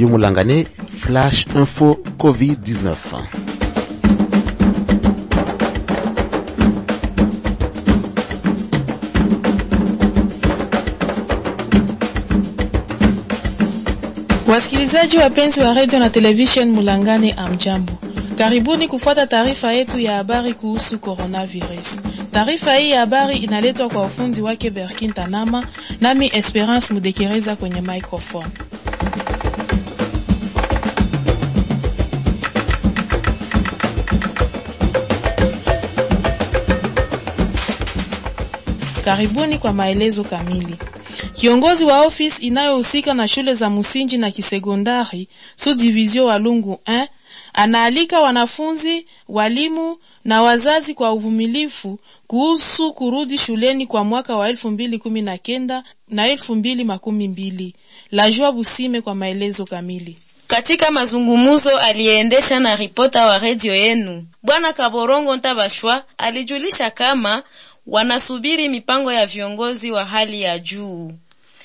Radio Mulangane, Flash Info Covid-19. Wasikilizaji wapenzi wa radio na television Mulangane, amjambo, karibuni kufuata taarifa yetu ya habari kuhusu coronavirus. Taarifa hii ya habari inaletwa kwa ufundi wake Berkin Tanama, nami Esperance Mudekereza kwenye microphone. Karibuni kwa maelezo kamili. Kiongozi wa ofisi inayohusika na shule za msingi na kisekondari subdivision Walungu 1 anaalika wanafunzi, walimu na wazazi kwa uvumilifu kuhusu kurudi shuleni kwa mwaka wa elfu mbili kumi na kenda na elfu mbili makumi mbili. Lajua Busime kwa maelezo kamili. Katika mazungumuzo aliyeendesha na ripota wa redio yenu Bwana Kaborongo Ntabashwa alijulisha kama wanasubiri mipango ya viongozi wa hali ya juu.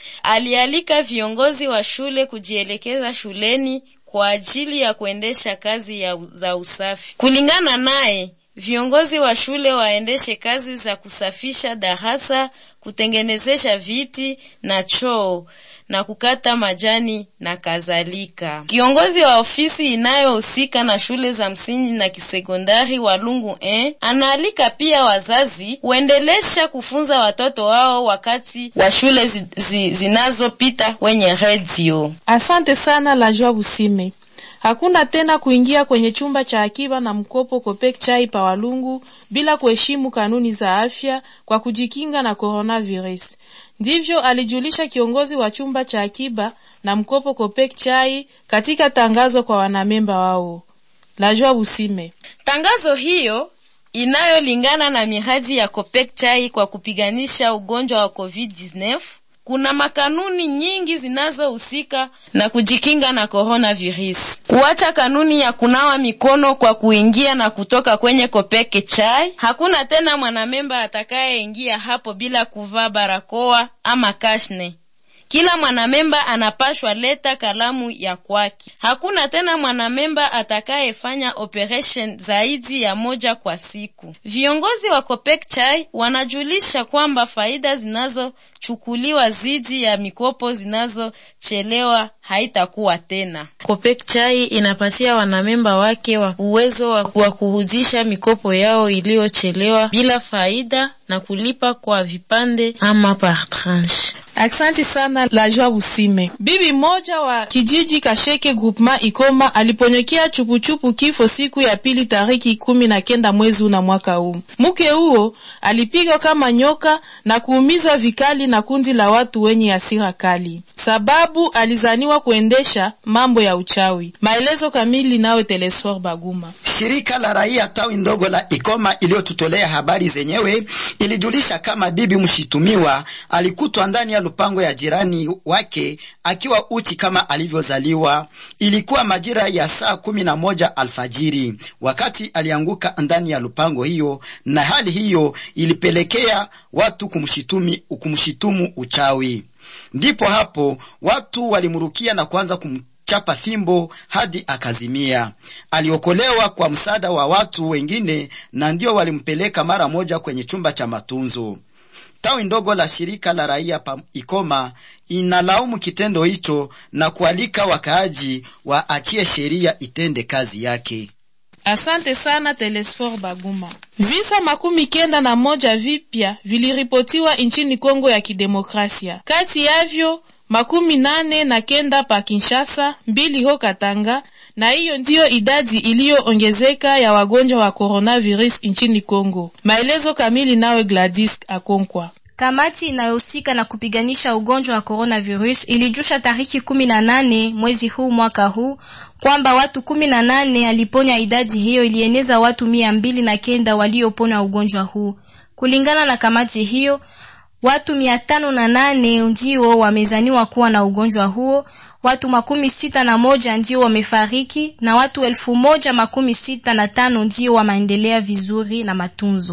Alialika viongozi wa shule kujielekeza shuleni kwa ajili ya kuendesha kazi ya za usafi. Kulingana naye, viongozi wa shule waendeshe kazi za kusafisha darasa, kutengenezesha viti na choo na kukata majani na kadhalika. Kiongozi wa ofisi inayohusika na shule za msingi na kisekondari Walungu eh, anaalika pia wazazi kuendelesha kufunza watoto wao wakati wa shule zi, zi, zinazopita kwenye redio. Asante sana Lajua Busime. Hakuna tena kuingia kwenye chumba cha akiba na mkopo Kopek chai pa Walungu bila kuheshimu kanuni za afya kwa kujikinga na coronavirus. Ndivyo alijulisha kiongozi wa chumba cha akiba na mkopo Kopek chai katika tangazo kwa wanamemba wao. Lajua Busime. Tangazo hiyo inayolingana na miradi ya Kopek chai kwa kupiganisha ugonjwa wa COVID-19 kuna makanuni nyingi zinazohusika na kujikinga na coronavirus. Kuacha kanuni ya kunawa mikono kwa kuingia na kutoka kwenye kopeke chai. Hakuna tena mwanamemba atakayeingia hapo bila kuvaa barakoa ama kashne. Kila mwanamemba anapashwa leta kalamu ya kwake. Hakuna tena mwanamemba atakayefanya operation zaidi ya moja kwa siku. Viongozi wa Kopek Chai wanajulisha kwamba faida zinazochukuliwa zidi ya mikopo zinazochelewa haitakuwa tena. Kopek Chai inapatia wanamemba wake wa uwezo wa kurudisha mikopo yao iliyochelewa bila faida na kulipa kwa vipande ama par tranche. Aksanti sana la Joa Busime. Bibi moja wa kijiji Kasheke groupement Ikoma aliponyekea chupuchupu kifo siku ya pili tariki kumi na kenda mwezi una mwaka huu. Mke huo alipigwa kama nyoka na kuumizwa vikali na kundi la watu wenye hasira kali, sababu alizaniwa kuendesha mambo ya uchawi. Maelezo kamili nawe Telesfor Baguma. Shirika la raia tawi ndogo la Ikoma iliyotutolea habari zenyewe ilijulisha kama bibi mshitumiwa alikutwa ndani ya lupango ya jirani wake akiwa uchi kama alivyozaliwa. Ilikuwa majira ya saa kumi na moja alfajiri wakati alianguka ndani ya lupango hiyo, na hali hiyo ilipelekea watu kumshitumi, kumshitumu uchawi. Ndipo hapo watu walimrukia na kuanza kum chapa fimbo hadi akazimia. Aliokolewa kwa msaada wa watu wengine, na ndio walimpeleka mara moja kwenye chumba cha matunzo. Tawi ndogo la shirika la raia pa Ikoma inalaumu kitendo hicho na kualika wakaaji waachie sheria itende kazi yake. Asante sana Telesfor Baguma. Visa makumi kenda na moja vipya viliripotiwa nchini Kongo ya Kidemokrasia, kati yavyo makumi nane na kenda pa Kinshasa, mbili ho Katanga, na hiyo ndiyo idadi iliyoongezeka ya wagonjwa wa coronavirus nchini Kongo. Maelezo kamili nawe Gladys Akonkwa. Kamati inayohusika na kupiganisha ugonjwa wa coronavirus ilijusha tariki kumi na nane mwezi huu mwaka huu kwamba watu kumi na nane aliponya. Idadi hiyo ilieneza watu mia mbili na kenda waliopona ugonjwa huu. Kulingana na kamati hiyo watu mia tano na nane ndio wamezaniwa kuwa na ugonjwa huo, watu makumi sita na moja ndio wamefariki na watu elfu moja makumi sita na tano ndio wameendelea vizuri na matunzo.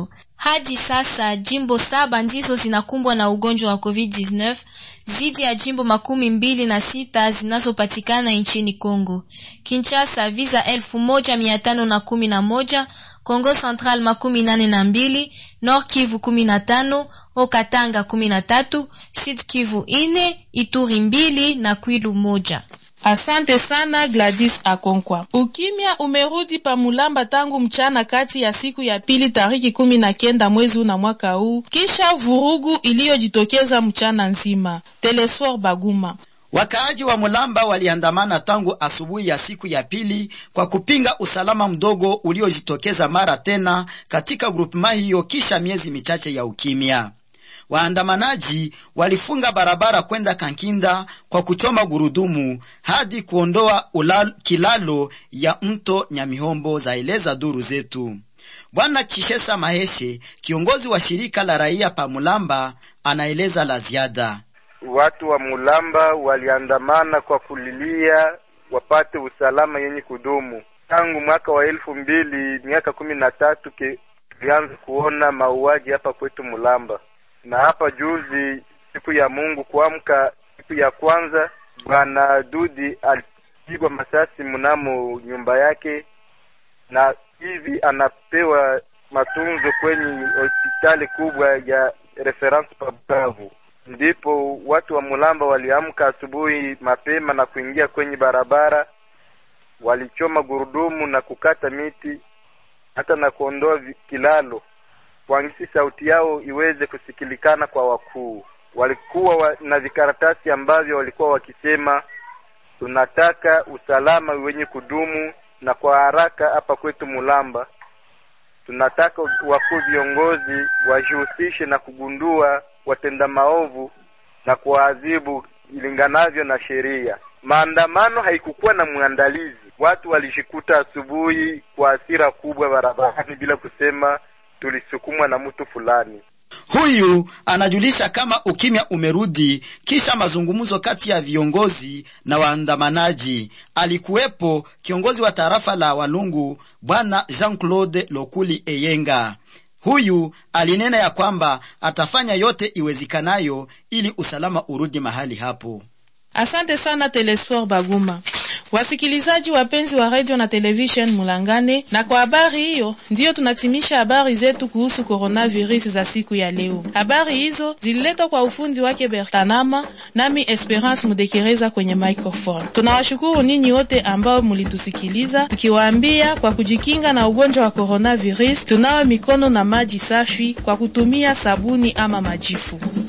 Hadi sasa jimbo saba ndizo zinakumbwa na ugonjwa wa COVID-19 zidi ya jimbo makumi mbili na sita zinazopatikana nchini Kongo. Kinshasa visa elfu moja mia tano na kumi na moja, Kongo Central makumi nane na mbili, Nord Kivu kumi na tano, Okatanga kumi na tatu, Sud Kivu ine, Ituri mbili na Kwilu moja. Asante sana Gladys Akonkwa. Ukimya umerudi pa Mulamba tangu mchana kati ya siku ya pili tariki kumi na kenda mwezi una mwaka huu, kisha vurugu iliyojitokeza mchana nzima. Telesfor Baguma. Wakaaji wa Mulamba waliandamana tangu asubuhi ya siku ya pili kwa kupinga usalama mdogo uliojitokeza mara tena katika grupema hiyo kisha miezi michache ya ukimya. Waandamanaji walifunga barabara kwenda Kankinda kwa kuchoma gurudumu hadi kuondoa ulal, kilalo ya mto Nyamihombo, zaeleza duru zetu. Bwana Chishesa Maheshe, kiongozi wa shirika la raia pa Mulamba, anaeleza la ziada. Watu wa Mulamba waliandamana kwa kulilia wapate usalama yenye kudumu. Tangu mwaka wa elfu mbili miaka kumi na tatu tulianza kuona mauaji hapa kwetu Mulamba na hapa juzi, siku ya Mungu kuamka, siku ya kwanza, bwana Dudi alipigwa masasi mnamo nyumba yake, na hivi anapewa matunzo kwenye hospitali kubwa ya reference pa Bukavu. Ndipo watu wa Mulamba waliamka asubuhi mapema na kuingia kwenye barabara, walichoma gurudumu na kukata miti hata na kuondoa kilalo kwangisi sauti yao iweze kusikilikana kwa wakuu. Walikuwa wa, na vikaratasi ambavyo walikuwa wakisema tunataka usalama wenye kudumu na kwa haraka hapa kwetu Mulamba. Tunataka wakuu viongozi wajihusishe na kugundua watenda maovu na kuwaadhibu ilinganavyo na sheria. Maandamano haikukuwa na mwandalizi, watu walishikuta asubuhi kwa hasira kubwa barabarani bila kusema tulisukumwa na mtu fulani. Huyu anajulisha kama ukimya umerudi kisha mazungumzo kati ya viongozi na waandamanaji. Alikuwepo kiongozi wa tarafa la Walungu bwana Jean-Claude Lokuli Eyenga. Huyu alinena ya kwamba atafanya yote iwezekanayo ili usalama urudi mahali hapo. Asante sana Telesfor Baguma. Wasikilizaji wapenzi wa radio na television Mulangane, na kwa habari hiyo ndiyo tunatimisha habari zetu kuhusu coronavirus za siku ya leo. Habari hizo zililetwa kwa ufundi wake Bertanama, nami Esperance Mudekereza kwenye microphone. Tunawashukuru ninyi wote ambao mulitusikiliza, tukiwaambia kwa kujikinga na ugonjwa wa coronavirus, tunawe mikono na maji safi kwa kutumia sabuni ama majifu.